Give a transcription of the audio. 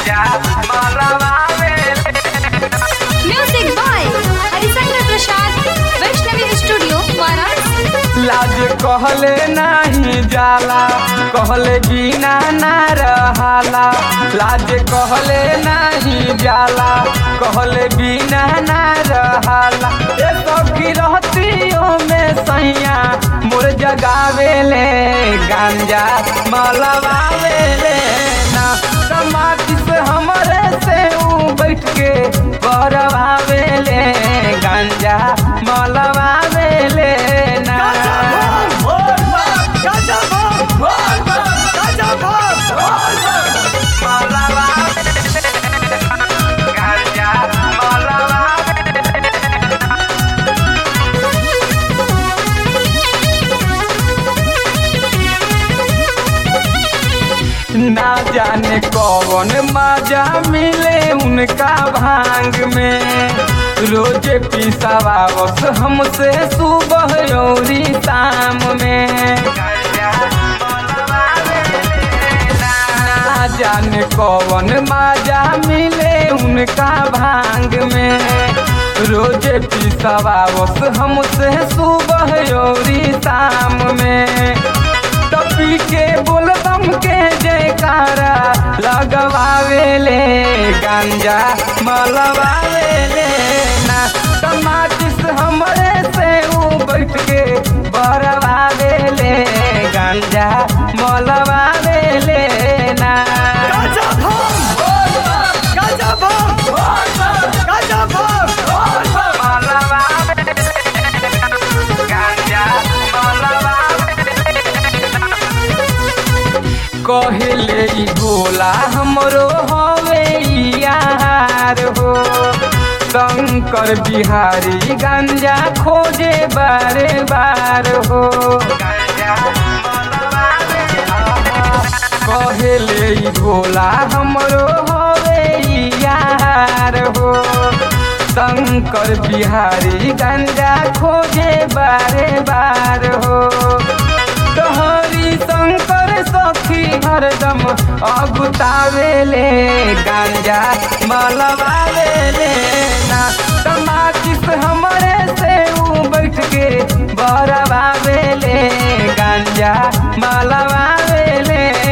गांजा मलवावेले music by Harishankar Prasad Vaishnavi studio Varanasi लाज कहले नहीं जाला कहले बिना ना रहाला लाज कहले नहीं जाला कहले बिना ना रहाला ए सखी रहतियों में सैया मोर जगावेले गांजा मलवावेले ना समाधि से हमरे से ऊ बैठ के बरवावेले गांजा मलवावेले ना गांजा मलवावेले ना जाने कौन मजा मिले उनका भांग में रोजे पिसावावस हमसे सुबह और शाम में ना जाने कौन मजा मिले उनका भांग में रोजे पिसावावस हमसे सुबह और शाम में टपी के बोलबम के जयकारा लगवावेले गांजा मलवावेले ना टमाटिस हमरे से ऊ बैठ के बरवावेले गांजा मलवावेले ना मलवावेले गांजा मलवावेले कहले ई भोला हमरो हवे यार हो शंकर बिहारी गंजा खोजे बारे बार हो कहले ई भोला हमरो हवे यार हो शंकर बिहारी गंजा खोजे बारे बार हो तोहरी शंकर सखी हरदम अगुतावेले गांजा मलवावेले ना टमाटिस हमरे से ऊ बैठ के बरवावेले गांजा मलवावेले